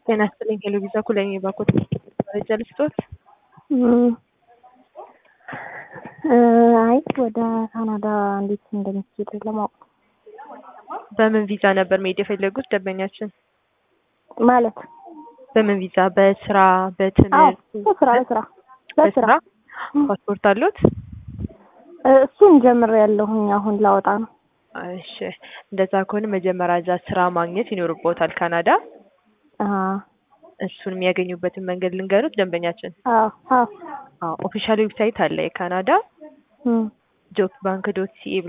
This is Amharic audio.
ጤና ይስጥልኝ ሄሎ ቪዛ ኩለኝ ባኮት መረጃ ልስጦት? አይ ወደ ካናዳ እንዴት እንደሚሄድ ለማወቅ በምን ቪዛ ነበር መሄድ የፈለጉት ደንበኛችን? ማለት በምን ቪዛ? በስራ አዎ በትምህርት በስራ በስራ በስራ ፓስፖርት አሉት? እሱን ጀምር ያለሁኝ አሁን ላወጣ ነው። እሺ እንደዛ ከሆነ መጀመሪያ እዛ ስራ ማግኘት ይኖርቦታል ካናዳ። አሀ እሱን የሚያገኙበትን መንገድ ልንገሩት ደንበኛችን። አዎ አዎ አዎ ኦፊሻል ዌብሳይት አለ የካናዳ እም ጆብ ባንክ ዶት ሲኤ